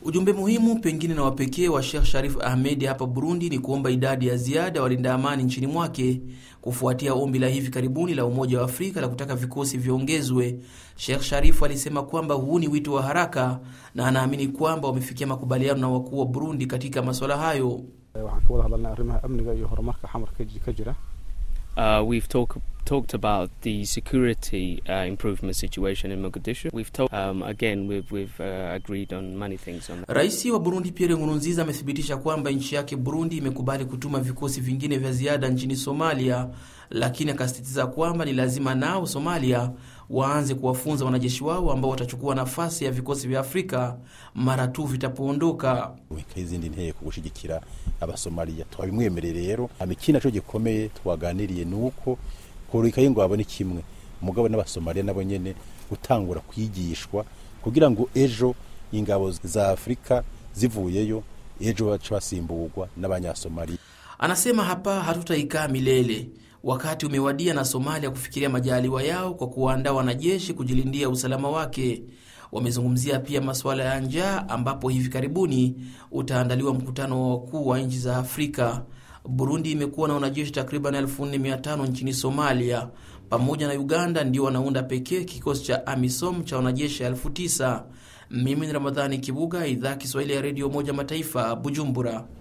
Ujumbe muhimu pengine na wapekee wa Sheikh Sharif Ahmed hapa Burundi ni kuomba idadi ya ziada walinda amani nchini mwake kufuatia ombi la hivi karibuni la Umoja wa Afrika la kutaka vikosi viongezwe. Sheikh Sharif alisema kwamba huu ni wito wa haraka na anaamini kwamba wamefikia makubaliano na wakuu wa Burundi katika masuala hayo. waxaan ka wada hadalnay arrimaha amniga iyo horumarka xamarka ka jira Uh, we've talk, talked about the security uh, improvement situation in Mogadishu. We've talked um, again. We've, we've uh, agreed on many things on that. Rais wa Burundi Pierre Nkurunziza amethibitisha kwamba nchi yake Burundi imekubali kutuma vikosi vingine vya ziada nchini Somalia, lakini akasisitiza kwamba ni lazima nao Somalia waanze kuwafunza wanajeshi wao ambao watachukua nafasi ya vikosi vya Afrika mara tu vitapoondoka. nk'izindi nteko gushigikira abasomaliya twabimwemereye rero ikindi naco gikomeye twaganiriye ni uko kurika y'ingwabo ni kimwe umugabo n'abasomaliya nabo nyene gutangura kwigishwa kugira ngo ejo ingabo za afurika zivuyeyo ejo baca basimburwa n'abanyasomaliya Anasema hapa hatutaikaa milele. Wakati umewadia na Somalia kufikiria majaliwa yao kwa kuwaandaa wanajeshi kujilindia usalama wake. Wamezungumzia pia masuala ya njaa, ambapo hivi karibuni utaandaliwa mkutano wa wakuu wa nchi za Afrika. Burundi imekuwa na wanajeshi takriban 4500 nchini Somalia, pamoja na Uganda ndio wanaunda pekee kikosi cha AMISOM cha wanajeshi 9000. Mimi ni Ramadhani Kibuga, idhaa Kiswahili ya redio Umoja Mataifa, Bujumbura.